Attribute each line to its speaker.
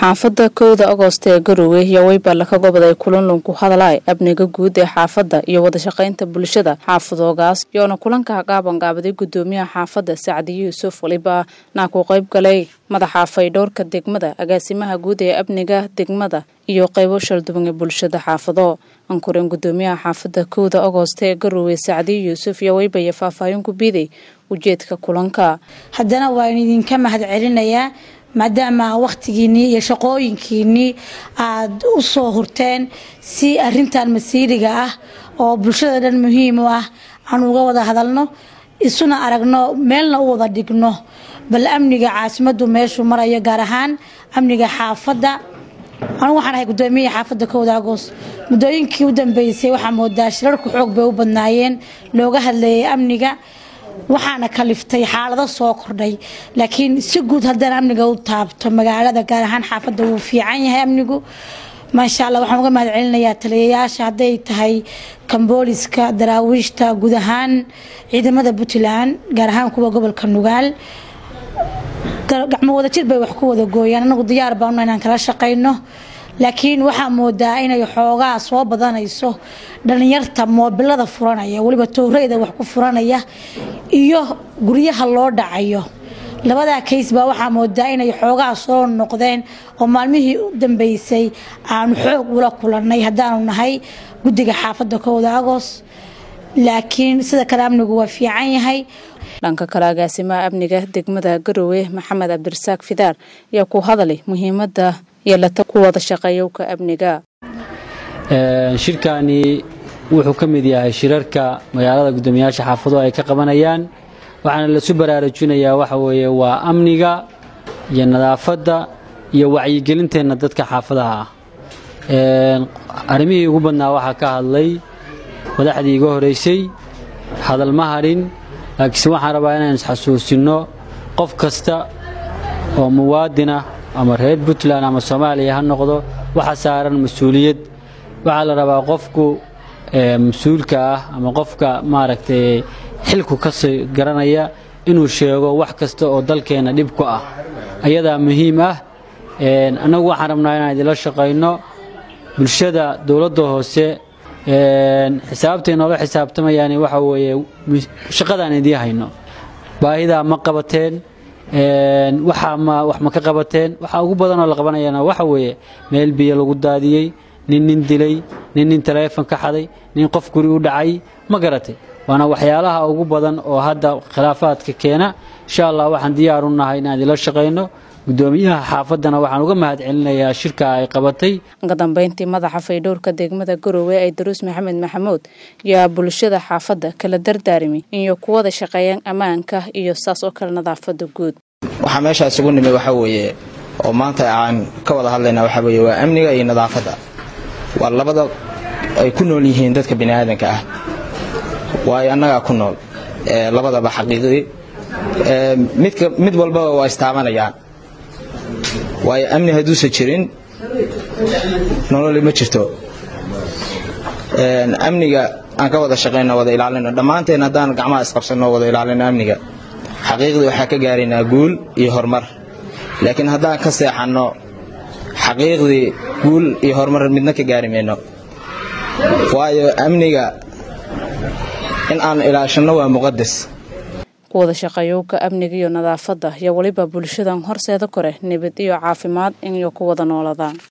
Speaker 1: xaafadda kowda agoost ee garowe iyo weyballa ka goboday kulanlun ku hadalay amniga guud ee xaafadda iyo wadashaqaynta bulshada xaafadoogaas yoona kulanka gaabanqaabaday gudoomiyaha xaafadda sacdi yuusuf waliba naa ku qayb galay madaxa faydhowrka degmada agaasimaha guud ee amniga degmada iyo qaybo shalduwan ee bulshada xaafado ankureen gudoomiyaha xaafadda kowda agoost ee garowe sacdi yuusuf iyo weybaya faahfaahin ku biiday ujeedka kulanka
Speaker 2: haddana waan idinka mahad celinayaa maadaama wakhtigiinnii iyo shaqooyinkiinnii aada u soo hurteen si arintan masiiriga ah oo bulshada dhan muhiim u ah aan uga wada hadalno isuna aragno meelna u wada dhigno bal amniga caasimaddu meeshuu marayo gaar ahaan amniga xaafadda anugu waxaan ahay gudoomiyihii xaafadda kowda agoos muddooyinkii u dambeysay waxaa moodaa shirarku xoog bay u badnaayeen looga hadlayay amniga waxaana kaliftay xaalado soo kordhay laakiin si guud haddaan amniga u taabto magaalada gaar ahaan xaafadda wuu fiican yahay amnigu maasha alla waxaan uga mahad celinayaa taliyayaasha hadday tahay kambooliska daraawiishta guud ahaan ciidamada puntland gaar ahaan kuwa gobolka nugaal gacmo wadajir bay wax ku wada gooyaan anagu diyaar baanu inaan kala shaqayno laakiin waxaa moodaa inay xoogaa soo badanayso dhalinyarta moobilada furanaya weliba towreyda wax ku furanaya iyo guryaha loo dhacayo labadaa kays baa waxaa moodaa inay xoogaa soo noqdeen oo maalmihii u dambeysay aanu xoog ula kulannay haddaanu nahay guddiga xaafadda kowda agos laakiin sida kale amnigu waa fiican yahay
Speaker 1: dhanka kale agaasimaha amniga degmada garowe maxamed cabdirasaaq fidaar ayaa ku hadalay muhiimada yeelata ku wada shaqeeyowka amniga
Speaker 3: shirkani wuxuu ka mid yahay shirarka magaalada guddoomiyaasha xaafado ay ka qabanayaan waxaana lasu baraarujinayaa waxa weeye waa amniga iyo nadaafadda iyo wacyigelinteenna dadka xaafadaha ah arrimihii ugu badnaa waxaa ka hadlay madaxdii iga horeysay hadal ma hadhin laakiinse waxaan rabaa inaan isxasuusinno qof kasta oo muwaadinah ama reer puntland ama soomaaliya ha noqdo waxa saaran mas-uuliyad waxaa la rabaa qofku mas-uulka ah ama qofka maaragtay xilku kasii garanaya inuu sheego wax kasta oo dalkeenna dhib ku ah ayadaa muhiim ah annagu waxaan rabnaa inaan idinla shaqayno bulshada dowladda hoose xisaabtay noola xisaabtamayaan waxa weeye shaqadaan idiin hayno baahidaa ma qabateen waxaa ma wax ma ka qabateen waxaa ugu badanoo la qabanayana waxa weeye meel biyo lagu daadiyey nin nin dilay nin nin taleefon ka xaday nin qof guri u dhacay ma garatay waana waxyaalaha ugu badan oo hadda khilaafaadka keena insha allah waxaan diyaar u nahay inaan idinla shaqayno gudoomiyaha xaafaddana waxaan uga mahad celinayaa shirka ay qabatay
Speaker 1: ka dambeyntii madaxa faydhowrka degmada garowe ee daruus maxamed maxamuud yaa bulshada xaafadda kala dardaarmi iyo kuwada shaqeeyaan ammaanka iyo saas oo kale nadaafadda guud
Speaker 4: waxaa meeshaa isugu nimid waxaa weeye oo maanta aan ka wada hadlaynaa waxaa weeye waa amniga iyo nadaafadda waa labada ay ku nool yihiin dadka bini aadanka ah waayo annagaa ku nool labadaba xaqiiqdii mid walbaba waa istaabanayaan waayo amni hadduusan jirin nololi ma jirto amniga aan ka wada shaqayno wada ilaalino dhammaanteen haddaan gacmaha isqabsanno wada ilaalino amniga xaqiiqdii waxaa ka gaaraynaa guul iyo horumar laakiin haddaan ka seexanno xaqiiqdii guul iyo horumar midna ka gaari mayno waayo amniga in aan ilaashanno waa muqadas
Speaker 1: kuwada shaqeeyowka amniga iyo nadaafadda iyo weliba bulshadan horseeda kore nabad iyo caafimaad in iyo ku wada nooladaan